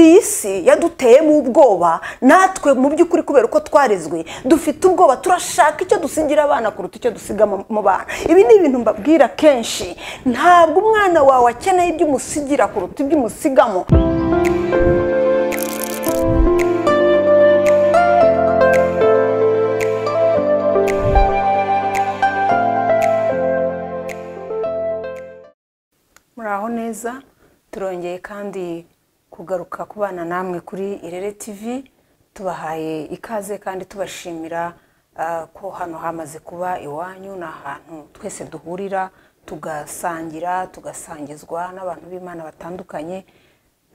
iyi si yaduteyemo ubwoba natwe mu by'ukuri kubera uko twarezwe dufite ubwoba turashaka icyo dusigira abana kuruta icyo dusiga mu- mu bana ibi ni ibintu mbabwira kenshi ntabwo umwana wawe akeneye ibyo umusigira kuruta ibyo umusigamo muraho neza turongeye kandi kugaruka ku bana namwe kuri irere tv tubahaye ikaze kandi tubashimira ah, ko hano hamaze kuba iwanyu ni ahantu twese duhurira tugasangira tugasangizwa n'abantu b'imana batandukanye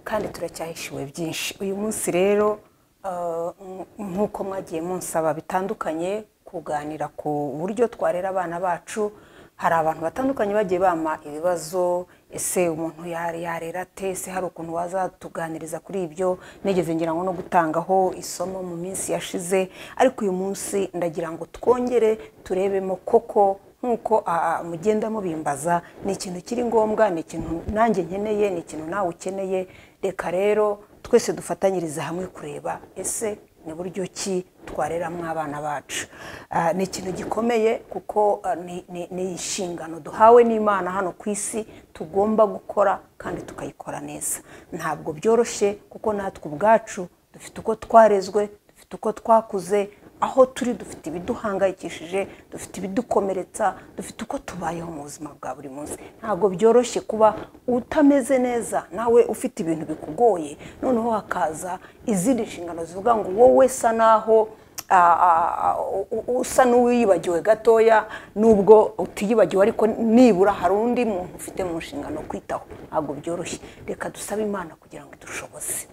kandi turacyahishiwe byinshi uyu munsi rero ah, nk- nk'uko mwagiye munsaba bitandukanye kuganira ku buryo twarera abana bacu hari abantu batandukanye bagiye bama ibibazo ese umuntu yari yarera ate ese hari ukuntu wazatuganiriza kuri ibyo nigeze ngira ngo no gutangaho isomo mu minsi yashize ariko uyu munsi ndagira ngo twongere turebemo koko nk'uko ah, mugenda mubimbaza ni ikintu kiri ngombwa ni ikintu nanjye nkeneye ni ikintu nawe ukeneye reka rero twese dufatanyirize hamwe kureba ese ni buryo ki twareramo abana bacu Ah, ni ikintu gikomeye kuko ah, ni- ni ni inshingano duhawe n'imana hano ku isi tugomba gukora kandi tukayikora neza ntabwo byoroshye kuko natwe ubwacu dufite uko twarezwe dufite uko twakuze aho turi dufite ibiduhangayikishije dufite ibidukomeretsa dufite uko tubayeho mu buzima bwa buri munsi ntabwo byoroshye kuba utameze neza nawe ufite ibintu bikugoye noneho hakaza izindi nshingano zivuga ngo wowe sa naho ah, ah, ah, u- u- usa n'uwiyibagiwe gatoya nubwo utiyibagiwe ariko nibura hari undi muntu ufite mu nshingano kwitaho ntabwo byoroshye reka dusabe imana kugira ngo idushoboze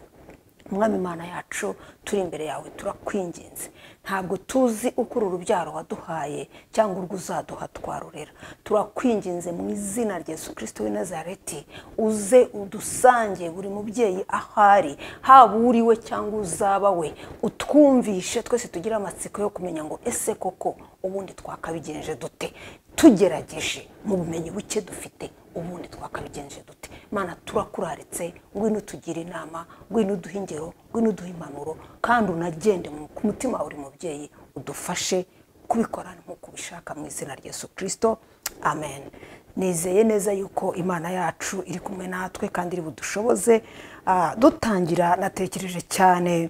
umwami imana yacu turi imbere yawe turakwinginze ntabwo tuzi uko uru rubyaro waduhaye cyangwa urwo uzaduha twarurera turakwinginze mu izina rya yesu kirisito w'i nazareti uze udusange buri mubyeyi ahari haba uri we cyangwa uzaba we utwumvishe twese tugire amatsiko yo kumenya ngo ese koko ubundi twakabigenje dute tugerageje mu bumenyi buke dufite ubundi twakabigenje dute mana turakuraritse ngwino utugire inama ngwino uduhe ingero ngwino uduhe impanuro kandi unagende mu- ku mutima wa buri mubyeyi udufashe kubikora nk'uko ubishaka mu izina rya yesu kirisito amen nizeye neza yuko imana yacu iri kumwe natwe kandi iri budushoboze Ah, dutangira natekereje cyane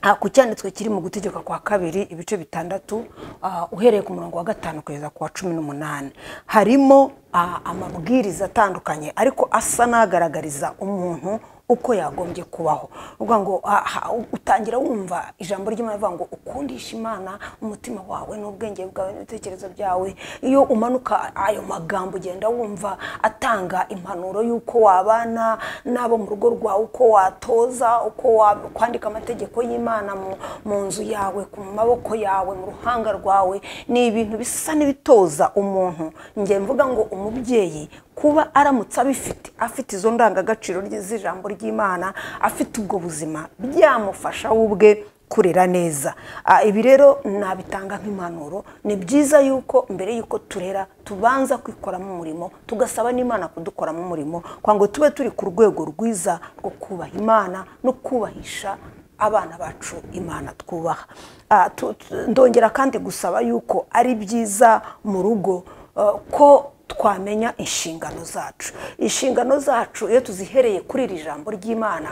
Ah, ku cyanditswe kiri mu gutegeka kwa kabiri ibice bitandatu ah, uhereye ku murongo wa gatanu kugeza ku wa cumi n'umunani harimo ah, amabwiriza atandukanye ariko asa n'agaragariza umuntu uko yagombye kubaho uvuga ngo ah, ha- utangira wumva ijambo ry'imana rivuga ngo ukundisha imana umutima wawe n'ubwenge bwawe n'ibitekerezo byawe iyo umanuka ayo magambo ugenda wumva atanga impanuro y'uko wabana n'abo mu rugo rwawe uko watoza uko wa- kwandika amategeko y'imana mu- mu nzu yawe ku maboko yawe mu ruhanga rwawe ni ibintu bisa n'ibitoza umuntu njye mvuga ngo umubyeyi kuba aramutse abifite afite izo ndangagaciro rye z'ijambo ry'imana afite ubwo buzima byamufasha we ubwe kurera neza Ah, ibi rero nabitanga nk'impanuro ni byiza yuko mbere y'uko turera tubanza kwikoramo umurimo tugasaba n'imana kudukoramo umurimo kugira ngo tube turi ku rwego rwiza rwo kubaha imana no kubahisha abana bacu imana twubaha Ah, tu- tu- ndongera kandi gusaba yuko ari byiza mu rugo eh, ko twamenya inshingano zacu inshingano zacu iyo tuzihereye kuri iri jambo ry'imana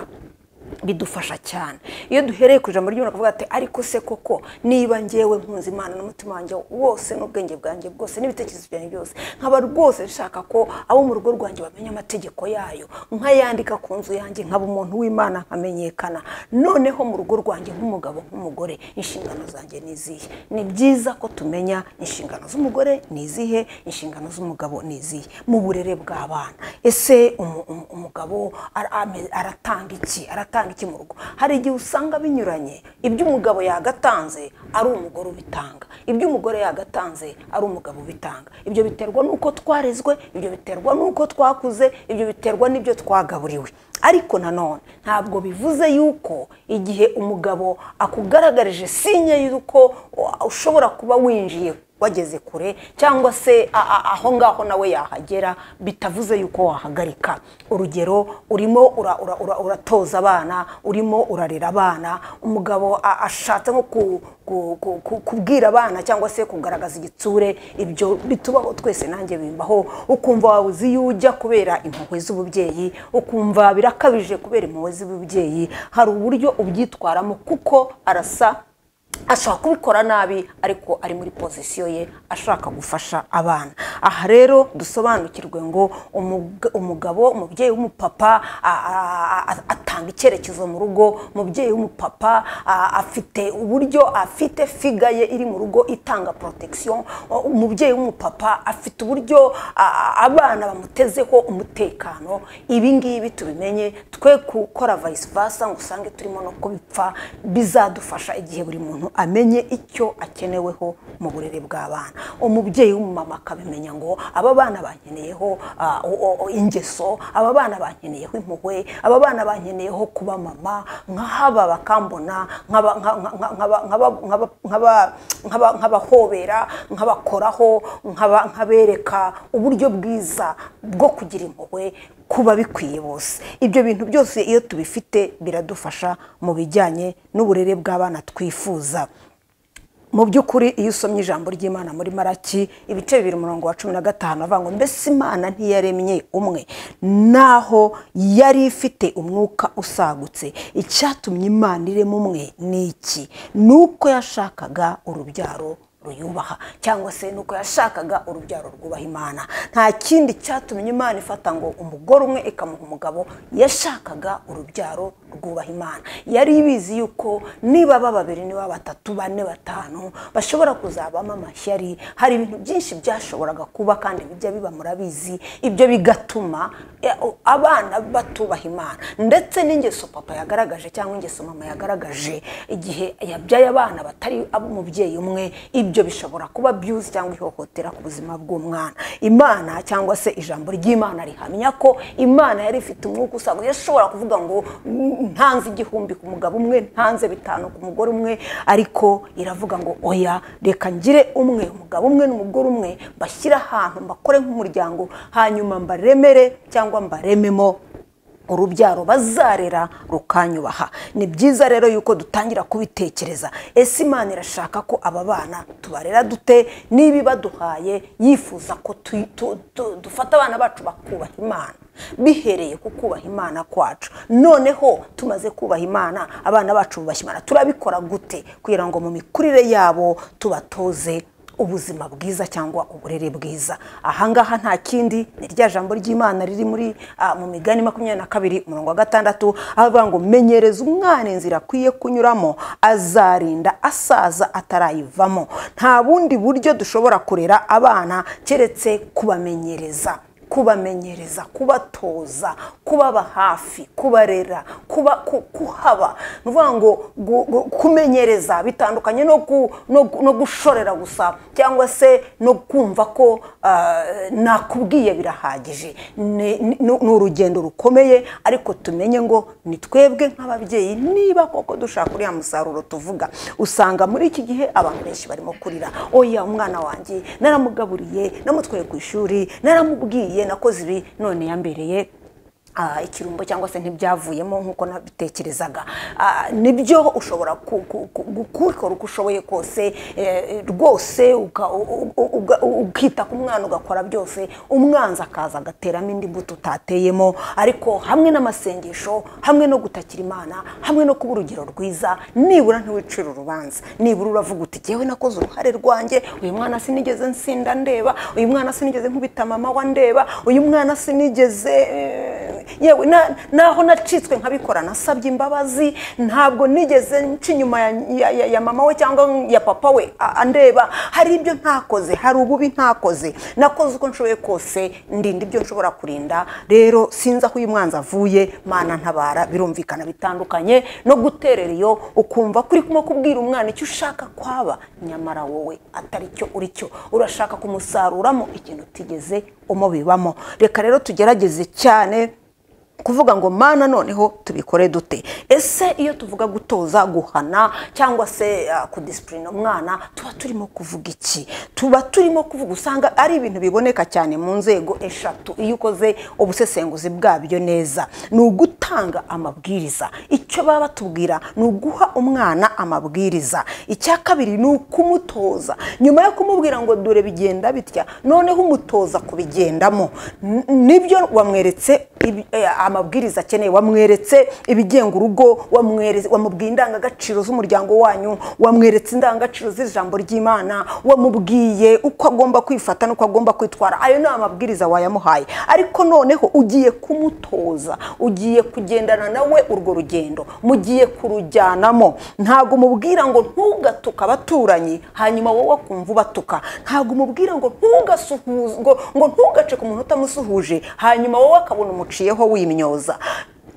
bidufasha cyane iyo duhereye ku ijambo ry'imana tukavuga ati ariko se koko niba ngewe nkunze imana n'umutima wanjye wose n'ubwenge bwanjye bwose n'ibitekerezo byanjye byose nkaba rwose nshaka ko abo mu rugo rwanjye bamenya amategeko yayo nkayandika ku nzu yanjye nkaba umuntu w'imana nkamenyekana noneho mu rugo rwanjye nk'umugabo nk'umugore inshingano zanjye ni izihe ni byiza ko tumenya inshingano z'umugore ni izihe inshingano z'umugabo ni izihe mu burere bw'abana ese umu- umu- umugabo ara- ame- aratanga iki aratanga iki mu rugo hari igihe usanga binyuranye ibyo umugabo yagatanze ari umugore ubitanga ibyo umugore yagatanze ari umugabo ubitanga ibyo biterwa n'uko twarezwe ibyo biterwa n'uko twakuze ibyo biterwa n'ibyo twagaburiwe ariko nanone ntabwo bivuze yuko igihe umugabo akugaragarije sinye y'uko ushobora kuba winjiye wageze kure cyangwa se a- a- aho ngaho nawe yahagera bitavuze yuko wahagarika urugero urimo ura- ura- ura- uratoza abana urimo urarera abana umugabo a- ashatse nko ku- ku- ku- ku- kubwira abana cyangwa se kugaragaza igitsure ibyo bitubaho twese nanjye bimbaho ukumva wawe uzi iyo ujya kubera impuhwe z'ububyeyi ukumva birakabije kubera impuhwe z'ububyeyi hari uburyo ubyitwaramo kuko arasa ashobora kubikora nabi ariko ari muri pozisiyo ye ashaka gufasha abana aha rero dusobanukirwe ngo umug- umugabo umubyeyi w'umupapa a- a- a- atanga icyerekezo mu rugo umubyeyi w'umupapa a- afite uburyo afite figa ye iri mu rugo itanga protection O- umubyeyi w'umupapa afite uburyo a- a- abana bamutezeho umutekano ibi ngibi tubimenye twe gukora vice versa ngo usange turimo no kubipfa bizadufasha igihe buri muntu amenye icyo akeneweho mu burere bw'abana umubyeyi w'umumama akabimenya ngo aba bana bankeneyeho ah, o- o- o, ingeso aba bana bankeneyeho impuhwe aba bana bankeneyeho kuba mama nk'aba bakambona nk'aba- nka- nka- nka- nk'aba- nk'aba- nk'aba- nk'aba- nk'aba- nk'abahobera nk'abakoraho nk'aba- nkabereka uburyo bwiza bwo kugira impuhwe kuba bikwiye bose ibyo bintu byose iyo tubifite biradufasha mu bijyanye n'uburere bw'abana twifuza mu by'ukuri iyo usomye ijambo ry'imana muri maraki ibice bibiri umurongo wa cumi na gatanu avuga ngo mbese imana ntiyaremye umwe naho yari ifite umwuka usagutse icyatumye imana irema umwe ni iki ni uko yashakaga urubyaro ruyubaha cyangwa se nuko yashakaga urubyaro rwubaha imana nta kindi cyatumye imana ifata ngo umugore umwe ikamuha umugabo yashakaga urubyaro rwubaha imana yari ibizi yuko niba baba babiri niba batatu bane batanu bashobora kuzabamo amashyari hari ibintu byinshi byashoboraga kuba kandi bijya biba murabizi ibyo bigatuma eh, abana batubaha imana ndetse n'ingeso papa yagaragaje cyangwa ingeso mama yagaragaje igihe yabyaye abana batari ab'umubyeyi umwe ibyo bishobora kuba byuzi cyangwa ihohotera ku buzima bw'umwana imana cyangwa se ijambo ry'imana rihamya ko imana yari ifite umwuka usanga yashobora kuvuga ngo "Mm, ntanze igihumbi ku mugabo umwe ntanze bitanu ku mugore umwe ariko iravuga ngo oya reka ngire umwe umugabo umwe n'umugore umwe mbashyire ahantu mbakore nk'umuryango hanyuma mbaremere cyangwa mbarememo urubyaro bazarera rukanyubaha ni byiza rero yuko dutangira kubitekereza ese imana irashaka ko aba bana tubarera dute niba ibaduhaye yifuza ko tu- tu- tu- dufata abana bacu bakubaha imana bihereye ku kubaha imana kwacu noneho tumaze kubaha imana abana bacu bubashya imana turabikora gute kugira ngo mu mikurire yabo tubatoze ubuzima bwiza cyangwa uburere bwiza ahangaha nta kindi ni rya jambo ry'imana riri muri ah, mu migani makumyabiri na kabiri umurongo wa gatandatu aho bavuga ngo menyereza umwana inzira akwiye kunyuramo azarinda asaza atarayivamo nta bundi buryo dushobora kurera abana keretse kubamenyereza kubamenyereza kubatoza kubaba hafi kubarera kuba ku- kuhaba ni ukuvuga ngo gu- gu- kumenyereza bitandukanye no gu- no gu- no gushorera gusa cyangwa se no kumva ko ah, nakubwiye birahagije Ni- ni ni urugendo rukomeye ariko tumenye ngo ni twebwe nk'ababyeyi niba koko dushaka uriya musaruro tuvuga usanga muri iki gihe abantu benshi barimo kurira oya umwana wanjye naramugaburiye namutwaye ku ishuri naramubwiye nakoze ibi none yambereye ah, ikirumbo cyangwa se ntibyavuyemo nk'uko nabitekerezaga Ah, nibyo ushobora ku- ku- ku- gukora uko ushoboye kose eh, rwose uka- u- u- uga- u- ukita ku mwana ugakora byose umwanzi akaza agateramo indi mbuto utateyemo ariko hamwe n'amasengesho hamwe no gutakira imana hamwe no kuba urugero rwiza nibura ntiwicira urubanza nibura uravuga uti jyewe nakoze uruhare rwanjye uyu mwana sinigeze nsinda ndeba uyu mwana sinigeze nkubita mama wa ndeba uyu mwana sinigeze eh, yewe na- naho nacitswe nkabikora nasabye imbabazi ntabwo nigeze nca inyuma ya, ya, ya, ya mama we cyangwa ya papa we a- andeba hari ibyo ntakoze hari ububi ntakoze nakoze uko nshoboye kose ndinda ibyo nshobora kurinda rero sinzi aho uyu mwanzi avuye mana ntabara birumvikana bitandukanye no guterera iyo ukumva ko uri kumwe kubwira umwana icyo ushaka kwaba nyamara wowe atari cyo uri cyo urashaka kumusaruramo ikintu utigeze umubibamo reka rero tugerageze cyane kuvuga ngo mana noneho tubikore dute ese iyo tuvuga gutoza guhana cyangwa se ah, kudisipurina umwana tuba turimo kuvuga iki tuba turimo kuvuga usanga ari ibintu biboneka cyane mu nzego eshatu iyo ukoze ubusesenguzi bwabyo neza ni ugutanga amabwiriza icyo baba batubwira ni uguha umwana amabwiriza icya kabiri ni ukumutoza nyuma yo kumubwira ngo dore bigenda bitya noneho umutoza kubigendamo N- nibyo wamweretse ibi- eh, amabwiriza akeneye wamweretse ibigenga urugo wamweretse- wamubwiye indangagaciro z'umuryango wanyu wamweretse indangagaciro z'ijambo ry'imana wamubwiye uko agomba kwifata n'uko agomba kwitwara ayo ni amabwiriza wayamuhaye ariko noneho ugiye kumutoza ugiye kugendana nawe urwo rugendo mugiye kurujyanamo ntabwo umubwira ngo ntugatuka abaturanyi hanyuma wowe kumva ubatuka ntabwo umubwira ngo ntugasuhuze ngo ngo ntugace ku muntu utamusuhuje hanyuma wowe akabona umuciyeho wimyoza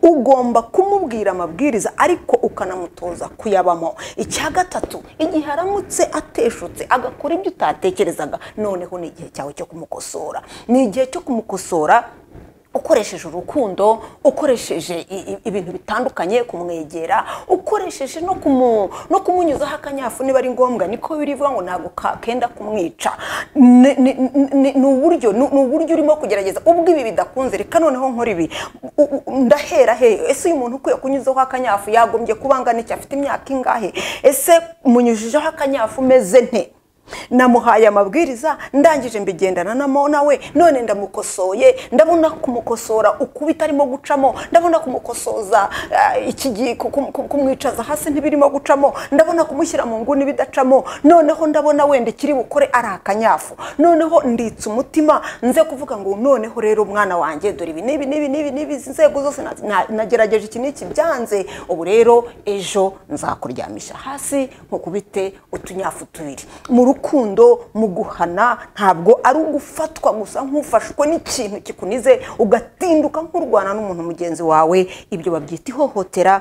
ugomba kumubwira amabwiriza ariko ukanamutoza kuyabamo icya gatatu igihe aramutse ateshutse agakora ibyo utatekerezaga noneho ni igihe cyawe cyo kumukosora ni igihe cyo kumukosora ukoresheje urukundo ukoresheje i- i- ibintu bitandukanye kumwegera ukoresheje no kumu- no kumunyuzaho akanyafu niba ari ngombwa niko birivuga ngo ntabwo ka- kenda kumwica Ni- ni ni- ni uburyo ni ni uburyo urimo kugerageza ubwo ibi bidakunze reka noneho nkora ibi U- u- ndahera he ese uyu muntu ukwiye kunyuzaho akanyafu yagombye kuba angana iki afite imyaka ingahe ese munyujijeho akanyafu meze nte namuhaye amabwiriza ndangije mbigendana namo nawe none ndamukosoye ndabona kumukosora ukubita arimo gucamo ndabona kumukosoza ah, iki gihe ku- ku- ku- kumwicaza hasi ntibirimo gucamo ndabona kumushyira mu nguni bidacamo noneho ndabona wenda ikiri bukore ari akanyafu noneho nditse umutima nze kuvuga ngo noneho rero umwana wanjye dore ibi n'ibi n'ibi n'ibi n'ibi izi nzego zose na- na- nagerageje iki n'iki byanze ubu rero ejo nzakuryamisha hasi nkukubite utunyafu tubiri mu rukundo mu guhana ntabwo ari ugufatwa gusa nk'ufashwe n'ikintu kikunize ugatinduka nk'urwana n'umuntu mugenzi wawe ibyo babyita ihohotera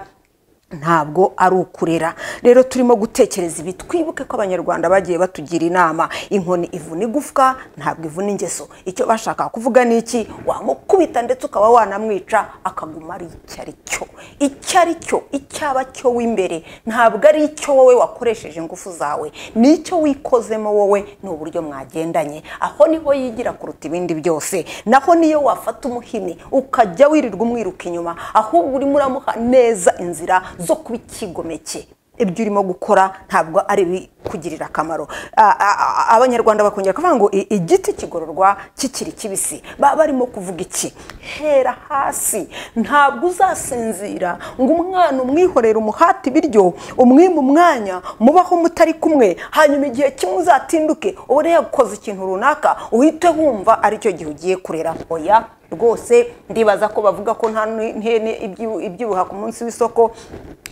ntabwo ari ukurera rero turimo gutekereza ibi twibuke ko abanyarwanda bagiye batugira inama inkoni ivuna igufwa ntabwo ivuna ingeso icyo bashaka kuvuga ni iki wamukubita ndetse ukaba wanamwica akaguma ari icyo ari cyo icyo ari cyo icyaba cyo w'imbere ntabwo ari icyo wowe wakoresheje ingufu zawe ni icyo wikozemo wowe ni uburyo mwagendanye aho niho yigira kuruta ibindi byose naho niyo wafata umuhini ukajya wirirwa umwiruka inyuma ahubwo urimo uramuha neza inzira zo kuba icyigomeke ibyo urimo gukora ntabwo ari ibikugirira akamaro A- a- a- abanyarwanda bakongera kuvuga ngo "I- igiti kigororwa kikiri kibisi baba barimo kuvuga iki hera hasi ntabwo uzasinzira ngo umwana umwihorere umuhate ibiryo umwima umwanya mubaho mutari kumwe hanyuma igihe kimwe uzatinduke ubone yakoze ikintu runaka uhite wumva aricyo gihe ugiye kurera oya rwose ndibaza ko bavuga ko nta ni- ntene ibyibu- ibyibuha ku munsi w'isoko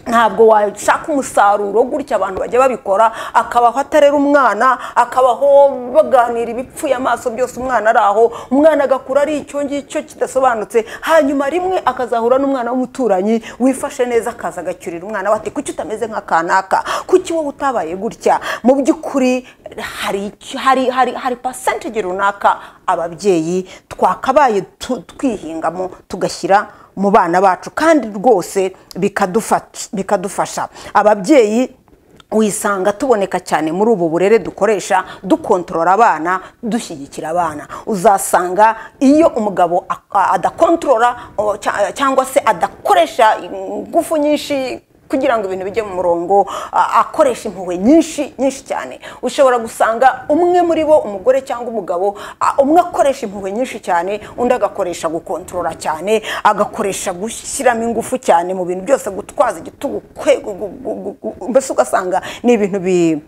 ntabwo washaka umusaruro gutya abantu bajya babikora akabaho atarera umwana akabaho baganira ibipfuye amaso byose umwana ari aho umwana agakura ari icyo ngicyo kidasobanutse hanyuma rimwe akazahura n'umwana w'umuturanyi wifashe neza akaza agacyurira umwana we ati kuki utameze nka kanaka kuki wowe utabaye gutya mu by'ukuri hari icyo- hari hari hari percentage runaka ababyeyi twakabaye tu- twihingamo tugashyira mu bana bacu kandi rwose bikadufat- bikadufasha ababyeyi wisanga tuboneka cyane muri ubu burere dukoresha dukontorora abana dushyigikira abana uzasanga iyo umugabo ak- adakontorora o- cya- cyangwa se adakoresha ingufu nyinshi kugira ngo ibintu bijye mu murongo a- akoresha impuhwe nyinshi nyinshi cyane ushobora gusanga umwe muri bo umugore cyangwa umugabo a- umwe akoresha impuhwe nyinshi cyane undi agakoresha gukontorora cyane agakoresha gushyiramo ingufu cyane mu bintu byose gutwaza igitugu kwe- gu- gu- gu- gu- mbese ugasanga ni ibintu bi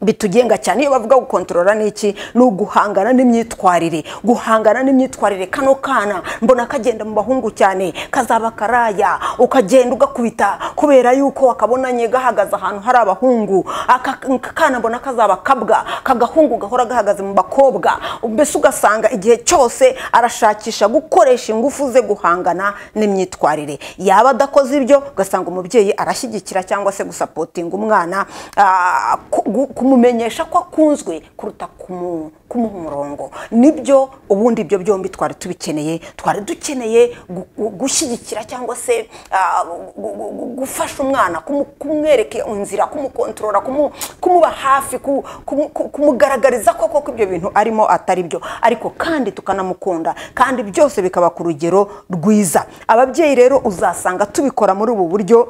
bitugenga cyane iyo bavuga gukontorora ni iki ni uguhangana n'imyitwarire guhangana n'imyitwarire kano kana mbona kagenda mu bahungu cyane kazaba karaya ukagenda ugakubita kubera yuko akabonanye gahagaze ahantu hari abahungu aka aka kana mbona kazaba kabwa kagahungu gahora gahagaze mu bakobwa mbese ugasanga igihe cyose arashakisha gukoresha ingufu ze guhangana n'imyitwarire yaba adakoze ibyo ugasanga umubyeyi arashyigikira cyangwa se gusapotinga umwana ah, ku- gu- kumumenyesha ko akunzwe kuruta kumu kumuha umurongo nibyo ubundi ibyo byombi twari tubikeneye twari dukeneye gu- gu- gushyigikira cyangwa se ah, gu- gu- gu- gufasha umwana kumu- kumwereka inzira kumukontorora kumu- kumuba hafi ku- kumu- ku- kumugaragariza koko ko ibyo bintu arimo atari byo ariko kandi tukanamukunda kandi byose bikaba ku rugero rwiza ababyeyi rero uzasanga tubikora muri ubu buryo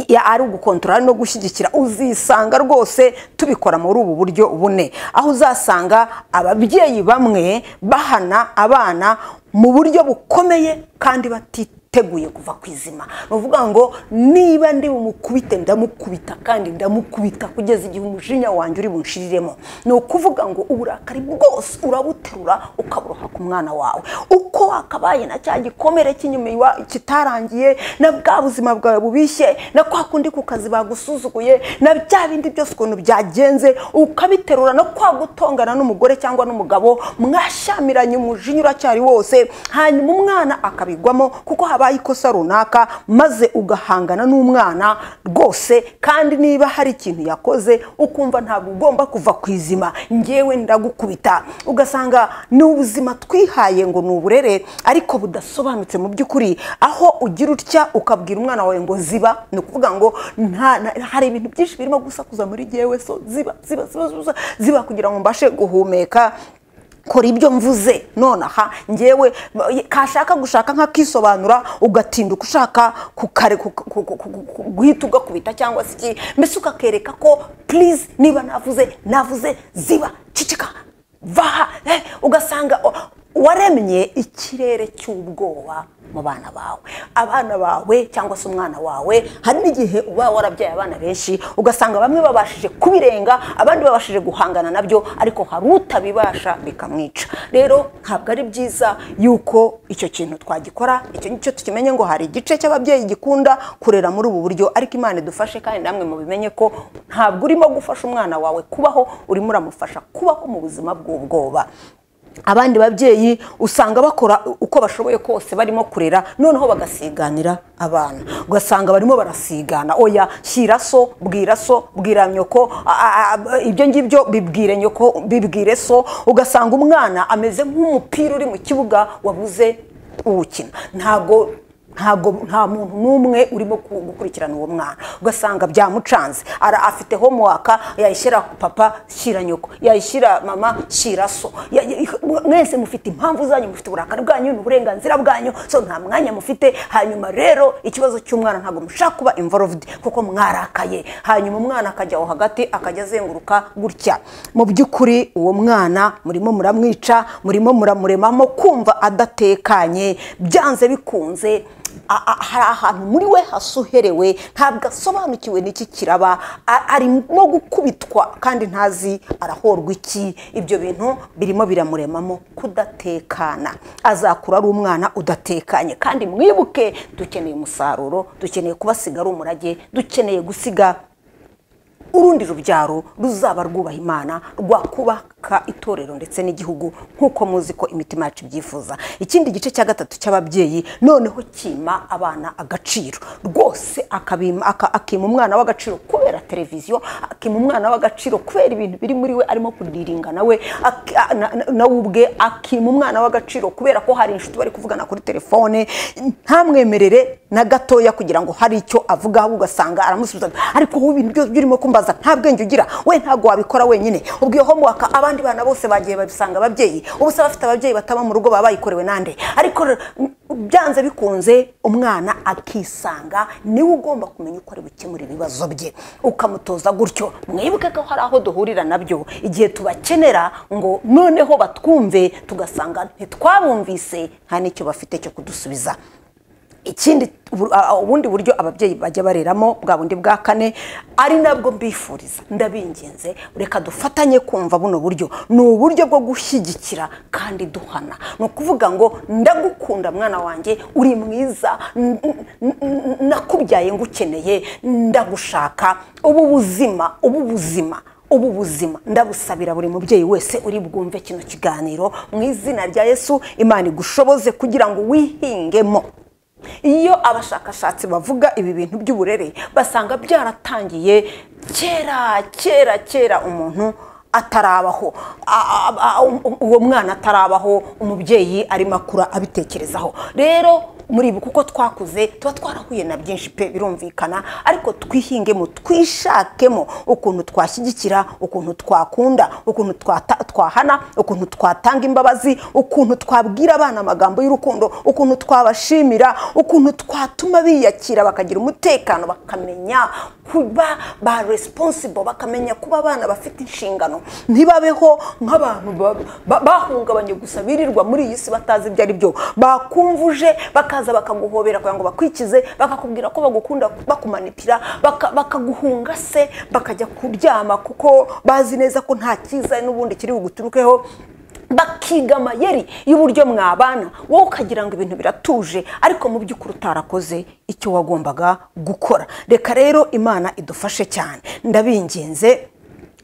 Ya- ari ugukontorora no gushyigikira uzisanga rwose tubikora muri ubu buryo bune aho uzasanga ababyeyi bamwe bahana abana mu buryo bukomeye kandi batiteguye kuva ku izima ni ukuvuga ngo niba ndi bumukubite ndamukubita kandi ndamukubita kugeza igihe umujinya wanjye uri bunshiriremo ni ukuvuga ngo uburakari bwose urabuterura ukaburoha ku mwana wawe uko wakabaye na cya gikomere cy'inyuma iwa- kitarangiye na bwa buzima bwawe bubishye na kwa kundi ku kazi bagusuzuguye na bya bindi byose ukuntu byagenze ukabiterura no kwa gutongana n'umugore cyangwa n'umugabo mwashyamiranye umujinya uracyari wose hanyuma umwana akabigwamo kuko habaye ikosa runaka maze ugahangana n'umwana rwose kandi niba hari ikintu yakoze ukumva ntabwo ugomba kuva ku izima ngewe ndagukubita ugasanga ni ubuzima twihaye ngo ni uburere ariko budasobanutse mu by'ukuri aho ugira utya ukabwira umwana wawe ngo ziba ni ukuvuga ngo nta- na- hari ibintu byinshi birimo gusakuza muri jyewe so ziba ziba ziba ziba, ziba kugira ngo mbashe guhumeka kora ibyo mvuze nonaha ngewe kashaka gushaka nk'akisobanura ugatinda uko ushaka kukare ku- ku- ku- ku- ku- guhita ugakubita cyangwa se iki mbese ukakereka ko purize niba navuze navuze ziba cicika vaha eh, ugasanga o- waremye ikirere cy'ubwoba mu bana bawe abana bawe cyangwa se umwana wawe hari n'igihe uba warabyaye abana benshi ugasanga bamwe babashije kubirenga abandi babashije guhangana nabyo ariko hari utabibasha bikamwica rero ntabwo ari byiza yuko icyo kintu twagikora icyo ngicyo tukimenye ngo hari igice cy'ababyeyi gikunda kurera muri ubu buryo ariko imana idufashe kandi namwe mubimenye ko ntabwo urimo gufasha umwana wawe kubaho urimo uramufasha kubaho mu buzima bw'ubwoba abandi babyeyi usanga bakora uko bashoboye kose barimo kurera noneho bagasiganira abana ugasanga barimo barasigana oya shyira so bwira so bwira nyoko a- a- a- ibyo ngibyo bibwire nyoko bibwire so ugasanga umwana ameze nk'umupira uri mu kibuga wabuze uwukina ntago ntabwo nta muntu n'umwe urimo ku- gukurikirana uwo mwana ugasanga byamucanze ara afite homework yayishyira papa shyira nyoko yayishyira mama shyira so Ya- ya- mwese mufite impamvu zanyu mufite uburakari bwanyu n'uburenganzira bwanyu so nta mwanya mufite hanyuma rero ikibazo cy'umwana ntabwo mushaka kuba involved kuko mwarakaye hanyuma umwana akajya aho hagati akajya azenguruka gutya mu by'ukuri uwo mwana murimo muramwica murimo muramuremamo kumva adatekanye byanze bikunze a- a- hari ahantu muri we hasuherewe ntabwo asobanukiwe n'iki kiraba a- arimo gukubitwa kandi ntazi arahorwa iki ibyo bintu birimo biramuremamo kudatekana azakura ari umwana udatekanye kandi mwibuke dukeneye umusaruro dukeneye kubasiga ari umurage dukeneye gusiga urundi rubyaro ruzaba rwubaha imana rwakubaka itorero ndetse n'igihugu nk'uko muzi ko imitima yacu ibyifuza ikindi gice cya gatatu cy'ababyeyi noneho kima abana agaciro rwose akabima- aka- akima umwana w'agaciro kubera televiziyo akima umwana w'agaciro kubera ibintu biri muri we arimo kudiringa nawe ak- a- na- na- nawe ubwe akima umwana w'agaciro kubera ko hari inshuti bari kuvugana kuri telefone ntamwemerere na gatoya kugira ngo hari icyo avuga ahubwo ugasanga aramusubiza ati, ariko wowe ibintu byose byurimo kumbaza nta bwenge ugira we ntabwo wabikora wenyine ubwo iyo homework abandi bana bose bagiye babisanga ababyeyi ubu se abafite ababyeyi bataba mu rugo baba bayikorewe nande ariko r- byanze bikunze umwana akisanga niwe ugomba kumenya uko ari bukemura ibibazo bye ukamutoza gutyo mwibuke ko hari aho duhurira nabyo igihe tubakenera ngo noneho batwumve tugasanga ntitwabumvise nta n'icyo bafite cyo kudusubiza ikindi ubu- a- a- ubundi buryo ababyeyi bajya bareramo bwa bundi bwa kane ari nabwo mbifuriza ndabinginze reka dufatanye kumva buno buryo ni uburyo bwo gushyigikira kandi duhana ni ukuvuga ngo ndagukunda mwana wanjye uri mwiza n- n- n- nakubyaye ngukeneye ndagushaka ubu buzima ubu buzima ubu buzima ndabusabira buri mubyeyi wese uri bwumve kino kiganiro mu izina rya yesu imana igushoboze kugira ngo wihingemo iyo abashakashatsi bavuga ibi bintu by'uburere basanga byaratangiye kera kera kera umuntu atarabaho A- a- a- um- uwo mwana atarabaho umubyeyi arimo akura abitekerezaho rero muri ibi kuko twakuze tuba twarahuye na byinshi pe birumvikana ariko twihingemo twishakemo ukuntu twashyigikira ukuntu twakunda ukuntu twata- twahana ukuntu twatanga imbabazi ukuntu twabwira abana amagambo y'urukundo ukuntu twabashimira ukuntu twatuma biyakira bakagira umutekano bakamenya kuba ba responsible bakamenya kuba abana bafite inshingano ntibabeho nk'abantu ba- ba- bahungabanye gusa birirwa muri iyi si batazi ibyo ari byo bakumvuje bakaza bakaguhobera kugira ngo bakwikize bakakubwira ko bagukunda bakumanipira baka- bakaguhunga se bakajya kuryama kuko bazi neza ko nta cyiza n'ubundi kiri buguturukeho bakiga amayeri y'uburyo mwabana wowe ukagira ngo ibintu biratuje ariko mu by'ukuri utarakoze icyo wagombaga gukora reka rero imana idufashe cyane ndabinginze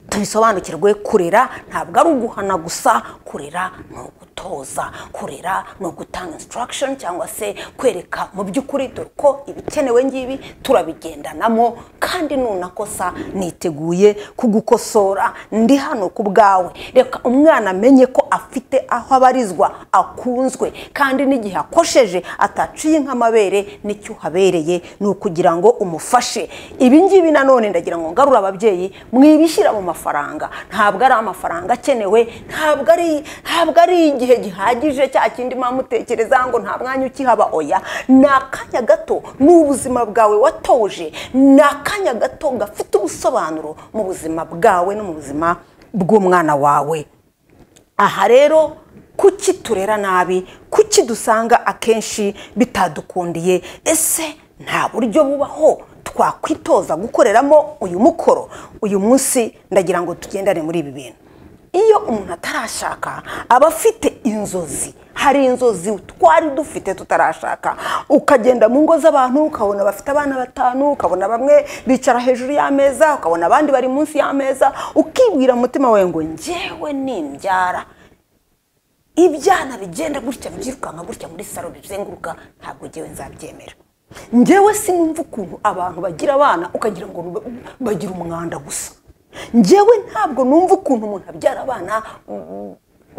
tubisobanukirwe kurera ntabwo ari uguhana gusa kurera ni ugutoza kurera ni ugutanga instruction cyangwa se kwereka mu by'ukuri dore ko ibikenewe ngibi turabigendanamo kandi nunakosa niteguye kugukosora ndi hano ku bwawe reka umwana amenye ko afite aho abarizwa akunzwe kandi n'igihe akosheje ataciye nk'amabere n'icyo uhabereye ni ukugira ngo umufashe ibi ngibi nanone ndagira ngo ngarure ababyeyi mwibishyira mu mafaranga ntabwo ari amafaranga akenewe ntabwo ari ntabwo ari igihe gihagije cya kindi mwamutekereza ngo nta mwanya ukihaba oya ni akanya gato ni ubuzima bwawe watoje ni akanya gato gafite ubusobanuro mu buzima bwawe no mu buzima bw'umwana wawe aha rero kuki turera nabi kuki dusanga akenshi bitadukundiye ese nta buryo bubaho twakwitoza gukoreramo uyu mukoro uyu munsi ndagira ngo tugendane muri ibi bintu iyo umuntu atarashaka aba afite inzozi hari inzozi twari dufite tutarashaka ukagenda mu ngo z'abantu ukabona bafite abana batanu ukabona bamwe bicara hejuru y'ameza ukabona abandi bari munsi y'ameza ukibwira mu mutima wawe ngo ngewe nimbyara ibyana bigenda gutya byirukanka gutya muri salo bizenguruka ntabwo ngewe nzabyemera ngewe sinumva ukuntu abantu bagira abana ukagira ngo ba- bagira umwanda gusa ngewe ntabwo numva ukuntu umuntu abyara abana mm,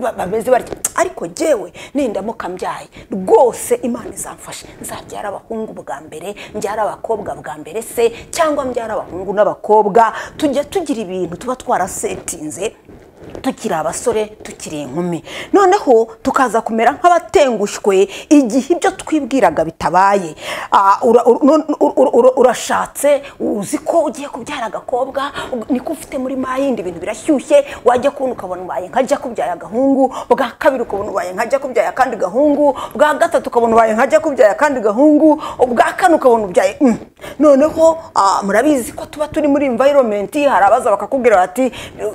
ba- bameze batya ariko ngewe nindamuka mbyaye rwose imana izamfashe nzabyara abahungu bwa mbere mbyara abakobwa bwa mbere se cyangwa mbyara abahungu n'abakobwa tujya tugira ibintu tuba twarasetinze tukiri abasore tukiri inkumi noneho tukaza kumera nk'abatengushywe igihe ibyo twibwiraga bitabaye Ah, ura- ur- no- ur- ur- ur- urashatse uzi ko ugiye kubyara agakobwa ug- niko ufite muri mayindi ibintu birashyushye wajya kubona ukabona ubaye nkajya kubyara agahungu bwa kabiri ukabona ubaye nkajya kubyara akandi gahungu bwa gatatu ukabona ubaye nkajya kubyara akandi gahungu ubwa kane ukabona ubyaye mm. noneho ah, murabizi ko tuba turi muri environment hari abaza bakakubwira bati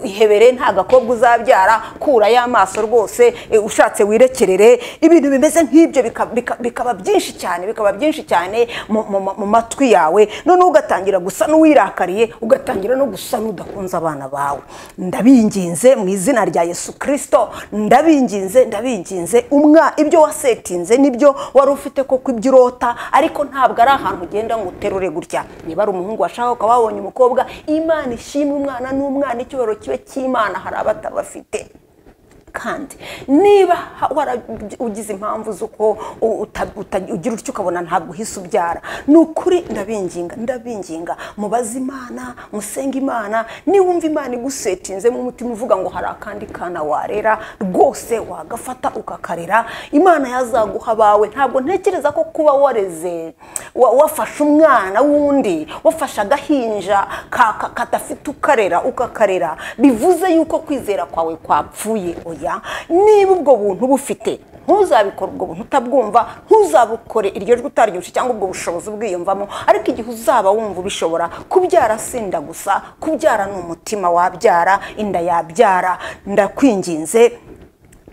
ihebere nta gakobwa uzabyara kura y'amaso rwose eh, ushatse wirekerere ibintu bimeze nk'ibyo bika- bika- bikaba byinshi cyane bikaba byinshi cyane mu- mu ma- mu matwi yawe noneho ugatangira gusa n'uwirakariye ugatangira no gusa n'udakunze abana bawe ndabinginze mu izina rya yesu kirisito ndabinginze ndabinginze umwa ibyo wasetinze nibyo wari ufite koko ibyo urota ariko ntabwo ari ahantu ugenda ngo uterure gutya niba ari umuhungu washaka ukaba wabonye umukobwa imana ishimwe umwana n'umwana icyubahiro kibe cy'imana hari abatabafite kandi niba ha- wara- ugize impamvu z'uko u- uta- uta- ugira utyo ukabona ntabwo uhise ubyara ni ukuri ndabinginga ndabinginga mubaze imana musenge imana niwumva imana igusetinzemo umutima uvuga ngo hari akandi kana warera rwose wagafata ukakarera imana yazaguha abawe ntabwo ntekereza ko kuba wareze wa- wafashe umwana w'undi wafashe agahinja ka- ka- kadafite ukarera ukakarera bivuze yuko kwizera kwawe kwapfuye oya niba ubwo buntu bufite ntuzabikore ubwo buntu utabwumva ntuzabukore iryo jwi utaryushe cyangwa ubwo bushobozi ubwiyumvamo ariko igihe uzaba wumva ubishobora kubyara si inda gusa kubyara ni umutima wabyara inda yabyara ndakwinginze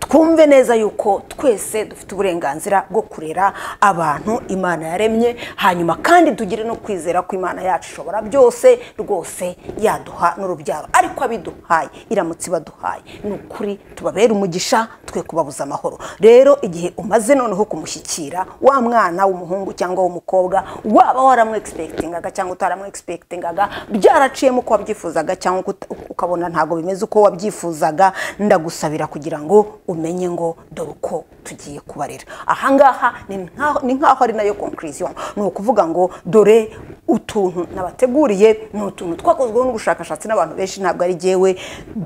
twumve neza yuko twese dufite uburenganzira bwo kurera abantu imana yaremye hanyuma kandi tugire no kwizera ko imana yacu ishobora byose rwose yaduha n'urubyaro ariko abiduhaye iramutse ibaduhaye ni ukuri tubabere umugisha twe kubabuza amahoro rero igihe umaze noneho kumushyikira wa mwana w'umuhungu cyangwa w'umukobwa waba waramwegispekitingaga cyangwa utaramwegispekitingaga byaraciyemo uko wabyifuzaga cyangwa uko uta- ukabona ntabwo bimeze uko wabyifuzaga ndagusabira kugira ngo umenye ngo dore uko tugiye kubarera ahangaha ni nkaho ni nkaho ari nayo conclusion ni ukuvuga ngo dore utuntu nabateguriye ni utuntu twakozweho n'ubushakashatsi n'abantu benshi ntabwo ari jyewe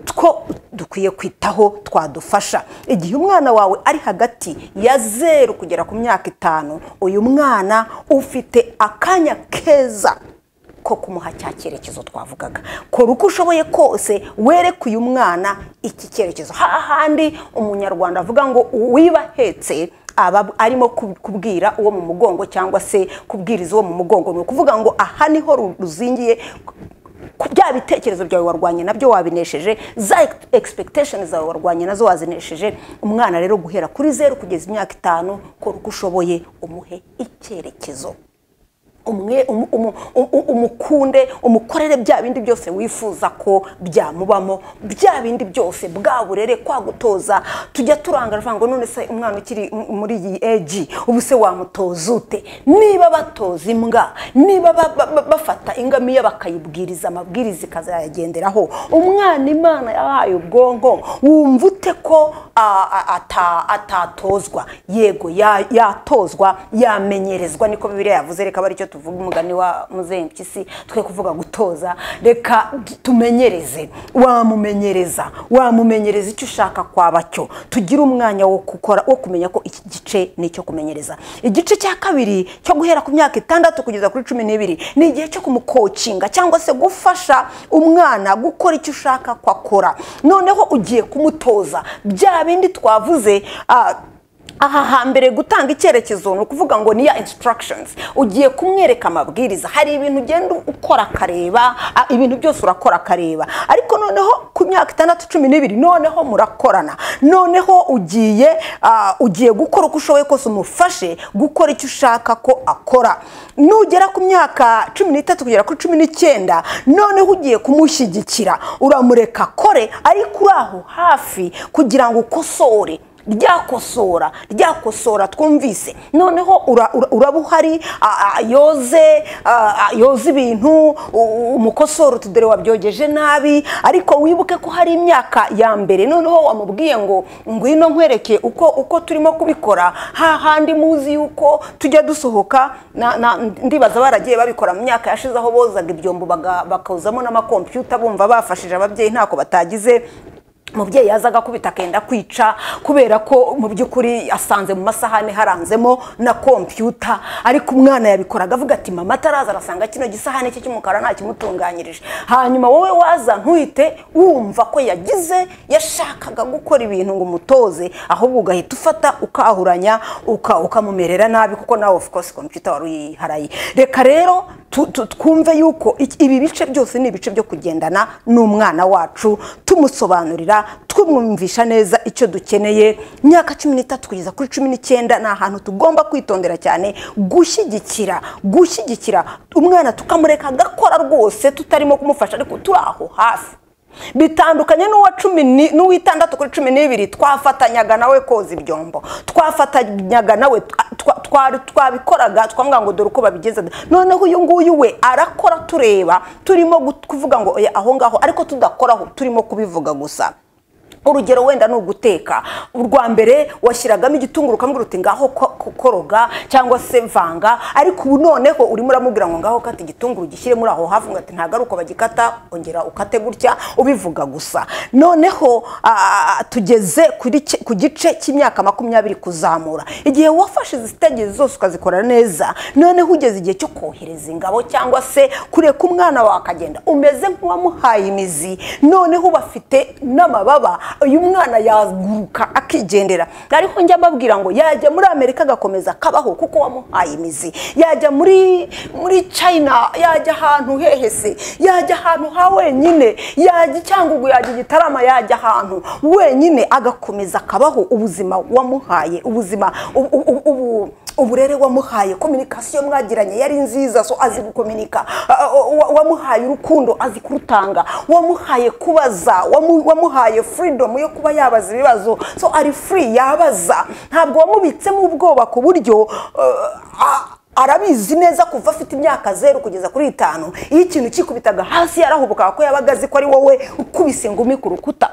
two dukwiye kwitaho twadufasha igihe umwana wawe ari hagati ya zeru kugera ku myaka itanu uyu mwana ufite akanya keza ko kumuha cya cyerekezo twavugaga kora uko ushoboye kose wereke uyu mwana iki cyerekezo hahandi umunyarwanda avuga ngo uwiba ahetse aba arimo kub- kubwira uwo mu mugongo cyangwa se kubwiriza uwo mu mugongo ni ukuvuga ngo aha niho ru- ruzingiye ku- bya bitekerezo byawe warwanye nabyo wabinesheje za ex- expectation zawe warwanye nazo wazinesheje umwana rero guhera kuri zeru kugeza imyaka itanu kora uko ushoboye umuhe icyerekezo umwe umu- umu- umu- umukunde umukorere bya bindi byose wifuza ko byamubamo bya bindi byose bwa burere kwagutoza tujya turangara tuvuga ngo none se umwana ukiri m- muri iyi eji ubu se wamutoza ute niba batoza imbwa niba ba- ba- ba- bafata ingamiya bakayibwiriza amabwiriza ikazayagenderaho umwana imana yahaye ubwonko wumva ute ko a- a- ata- atatozwa yego ya- yatozwa yamenyerezwa niko bibiriya yavuze reka aba aricyo tuvuga umugani wa muzengimpyisi twe kuvuga gutoza reka t- tumenyereze wamumenyereza wamumenyereza icyo ushaka kwaba cyo tugire umwanya wo gukora wo kumenya ko iki gice ni icyo kumenyereza igice cya kabiri cyo guhera ku myaka itandatu kugeza kuri cumi n'ibiri ni igihe cyo kumukocinga cyangwa se gufasha umwana gukora icyo ushaka ko akora noneho ugiye kumutoza bya bindi twavuze ah, aha hambere gutanga icyerekezo ni ukuvuga ngo ni ya instructions ugiye kumwereka amabwiriza hari ibintu ugenda ukora akareba a- ibintu byose urakora akareba ariko noneho ku myaka itandatu cumi n'ibiri noneho murakorana noneho ugiye ah, ugiye gukora uko ushoboye kose umufashe gukora icyo ushaka ko akora nugera ku myaka cumi n'itatu kugera kuri cumi n'icyenda noneho ugiye kumushyigikira uramureka akore ariko uri aho hafi kugira ngo ukosore ryakosora ryakosora twumvise noneho ura- ura- uraba uhari a- a- yoze a- a- yoze ibintu u- umukosora uti dore wabyogeje nabi ariko wibuke ko hari imyaka ya mbere noneho wamubwiye ngo ngwino nkwereke uko uko turimo kubikora hahandi muzi yuko tujya dusohoka na- na- ndibaza baragiye babikora mu myaka yashize aho bozaga ibyombo baga- bakawuzamo n'amakompiyuta bumva bafashije ababyeyi ntako batagize umubyeyi yazaga akubita akenda kwica kubera ko mu by'ukuri asanze mu masahani haranzemo na kompiyuta ariko umwana yabikoraga avuga ati mama ataraza arasanga kino gisahani cye cy'umukara ntakimutunganyirije hanyuma wowe waza ntuhite wumva ko yagize yashakaga gukora ibintu ngo umutoze ahubwo ugahita ufata ukahuranya uka- ukamumerera nabi kuko nawe of course kompiyuta wari uyiharaye reka rero tu- tu- twumve yuko iki- ibi bice byose ni ibice byo kugendana n'umwana wacu tumusobanurira tumwumvisha neza icyo dukeneye myaka cumi n'itatu kugeza kuri cumi n'icyenda ni ahantu tugomba kwitondera cyane gushyigikira gushyigikira umwana tukamureka agakora rwose tutarimo kumufasha ariko turi aho hafi bitandukanye n'uwa cumi ni- n'uw'itandatu kuri cumi n'ibiri twafatanyaga nawe koza ibyombo twafatanyaga nawe twa- twa- twabikoraga twamubwira ngo dore uko babigeze noneho uyu nguyu we arakora tureba turimo gut- kuvuga ngo oya aho ngaho ariko tudakoraho turimo kubivuga gusa urugero wenda ni uguteka urwa mbere washyiragamo igitunguru ukamubwira uti ngaho ko- ko- koroga cyangwa se vanga ariko ubu noneho urimo uramubwira ngo ngaho kata igitunguru gishyire muri aho hafi ngo ati ntabwo ari uko bagikata ongera ukate gutya ubivuga gusa noneho ah, tugeze kuri ki- ku gice cy'imyaka makumyabiri kuzamura igihe wafashe izi stage zose ukazikora neza noneho ugeze igihe cyo kohereza ingabo cyangwa se kureka umwana wawe akagenda umeze nk'uwamuhaye imizi noneho uba afite n'amababa uyu mwana yaguruka akigendera ariko njya mbabwira ngo yajya muri amerika agakomeza akabaho kuko wamuhaye imizi yajya muri muri china yajya ahantu hehese yajya ahantu ha wenyine yajya i cyangugu yajya i gitarama yajya ahantu wenyine agakomeza akabaho ubuzima wamuhaye ubuzima ubu- ubu- ubu- uburere wamuhaye kominikasiyo mwagiranye yari nziza so azi gukominika Ah, ah, wa- wamuhaye urukundo azi kurutanga wamuhaye kubaza wamu- wamuhaye freedom yo kuba yabaza ibibazo so ari free yabaza ntabwo wamubitsemo ubwoba ku buryo ah, ah, arabizi neza kuva afite imyaka zeru kugeza kuri itanu iyo ikintu kikubitaga hasi yarahubukaga ko yabaga azi ko ari wowe ukubise ingumi ku rukuta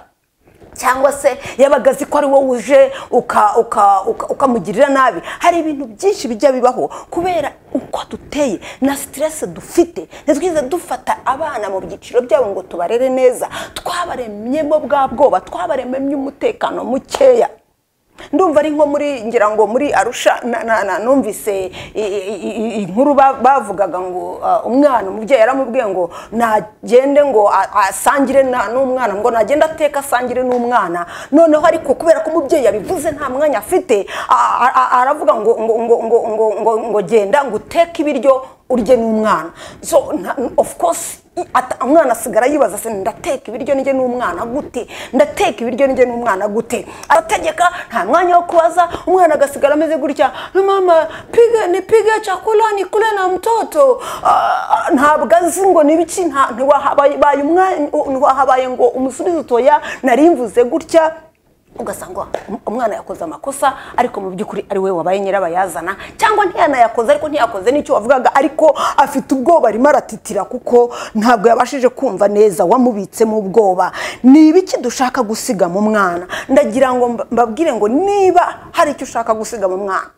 cyangwa se yabaga azi ko ari wowe uje uka- uka- uka- ukamugirira nabi hari ibintu byinshi bijya bibaho kubera uko duteye na siteresi dufite ntitwize dufata abana mu byiciro byabo ngo tubarere neza twabaremyemo bwa bwoba twabaremyemo umutekano mukeya ndumva ari nko muri ngira ngo muri arusha na- na- na- numvise i- i- i- inkuru ba- bavugaga ngo ah, umwana umubyeyi yaramubwiye ngo nagende ngo a- asangire na- n'umwana ngo nagende ateka asangire n'umwana noneho ariko kubera ko umubyeyi yabivuze nta mwanya afite a- a- a- aravuga ngo ngo ngo ngo ngo ngo ngo genda ngo uteke ibiryo urye n'umwana so nta- of course i- ata- umwana asigara yibaza se ndateka ibiryo njye n'umwana gute ndateka ibiryo njye n'umwana gute arategeka nta mwanya wo kubaza umwana agasigara ameze gutya mama pige nipige chakula nikule na mtoto Ah, ah, ntabwo azi ngo nibiki nta- ntiwahabaye baye umwanya- ntiwahabaye ngo umusubizo utoya nari mvuze gutya ugasanga um- umwana yakoze amakosa ariko mu by'ukuri ari we wabaye nyirabayazana cyangwa ntiyanayakoze ariko ntiyakoze n'icyo wavugaga ariko afite ubwoba arimo aratitira kuko ntabwo yabashije kumva neza wamubitsemo ubwoba ni ibiki dushaka gusiga mu mwana ndagira ngo mba- mbabwire ngo niba hari icyo ushaka gusiga mu mwana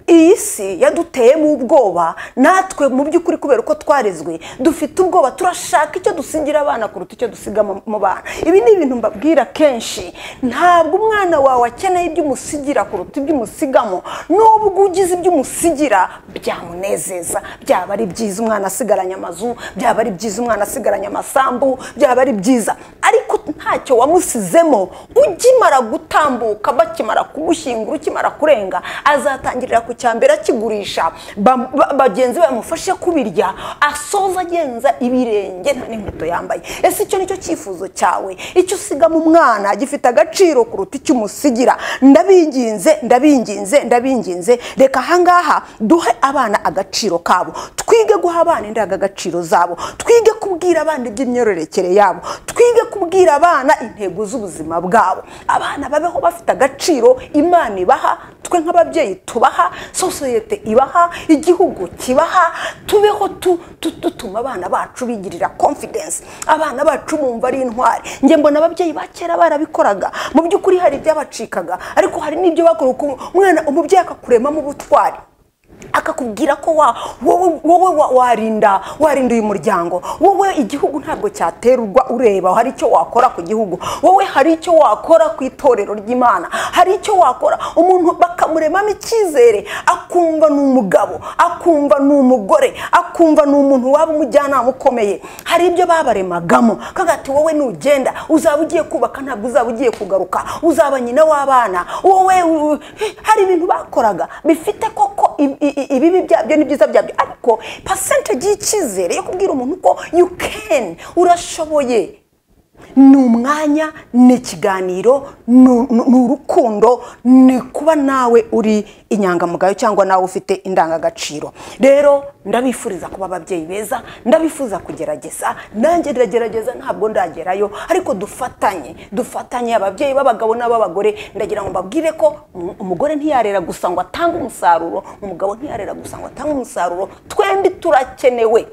iyi si yaduteyemo ubwoba natwe mu by'ukuri kubera uko twarezwe dufite ubwoba turashaka icyo dusigira abana kuruta icyo dusiga mu mu bana ibi ni ibintu mbabwira kenshi ntabwo umwana wawe akeneye ibyo umusigira kuruta ibyo umusigamo n'ubwo ugize ibyo umusigira byamunezeza byaba ari byiza umwana asigaranye amazu byaba ari byiza umwana asigaranye amasambu byaba ari byiza ariko ntacyo wamusizemo ukimara gutambuka bakimara kumushyingura ukimara kurenga azatangirira ku cyambere akigurisha ba- ba- bagenzi be bamufashe kubirya asoza agenza ibirenge nta n'inkweto yambaye ese icyo nicyo cyifuzo cyawe icyo usiga mu mwana gifite agaciro kuruta icyo umusigira ndabinginze ndabinginze ndabinginze reka ahangaha duhe abana agaciro kabo twige guha abana indangagaciro zabo twige kubwira abana iby'imyororokere yabo twige kubwira abana intego z'ubuzima bwabo abana babeho bafite agaciro imana ibaha twe nk'ababyeyi tubaha sosiyete ibaha igihugu kibaha tubeho tu- tu- dutuma abana bacu bigirira confidence abana bacu bumva ari intwari njye mbona ababyeyi ba kera barabikoraga mu by'ukuri hari ibyabacikaga ariko hari n'ibyo bakora uko umwana umubyeyi akakuremamo ubutwari akakubwira ko wa- wowe wowe wa- warinda warinda uyu muryango wowe igihugu ntabwo cyaterwa ureba hari icyo wakora ku gihugu wowe hari icyo wakora ku itorero ry'imana hari icyo wakora umuntu bakamuremamo icyizere akumva ni umugabo akumva ni umugore akumva ni umuntu waba umujyanama ukomeye hari ibyo babaremagamo kaga ati wowe nugenda uzaba ugiye kubaka ntabwo uzaba ugiye kugaruka uzaba nyina w'abana wowe u- hari ibintu bakoraga bifite koko i- i- i- ibibi byabyo n'ibyiza byabyo ariko percentage y'icyizere yo kubwira umuntu ko you can urashoboye ni umwanya ni ikiganiro ni u- ni urukundo ni kuba nawe uri inyangamugayo cyangwa nawe ufite indangagaciro rero ndabifuriza kuba ababyeyi beza ndabifuza kugerageza nanjye ndagerageza ntabwo ndagerayo ariko dufatanye dufatanye ababyeyi b'abagabo n'ab'abagore ndagira ngo mbabwire ko um- umugore ntiyarera gusa ngo atange umusaruro umugabo ntiyarera gusa ngo atange umusaruro twembi turakenewe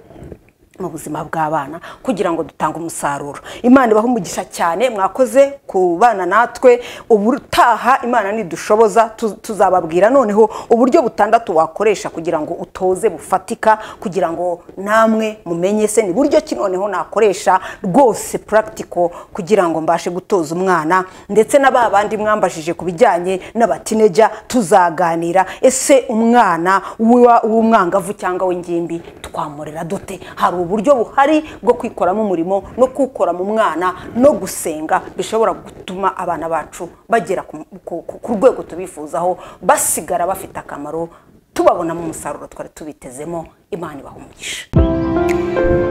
mu buzima bw'abana kugira ngo dutange umusaruro imana ibaho umugisha cyane mwakoze ku bana natwe ubutaha imana nidushoboza tu- tuzababwira noneho uburyo butandatu wakoresha kugira ngo utoze bufatika kugira ngo namwe mumenye se ni buryo ki noneho nakoresha rwose practical kugira ngo mbashe gutoza umwana ndetse na ba bandi mwambajije ku bijyanye n'abatineja tuzaganira ese umwana w'umwangavu cyangwa w'ingimbi twamurera dute hari uburyo buhari bwo kwikoramo umurimo no kuwukora mu mwana no gusenga bishobora gutuma abana bacu bagera ku- ku- ku rwego tubifuzaho basigara bafite akamaro tubabonamo umusaruro twari tubitezemo imana ibaha umugisha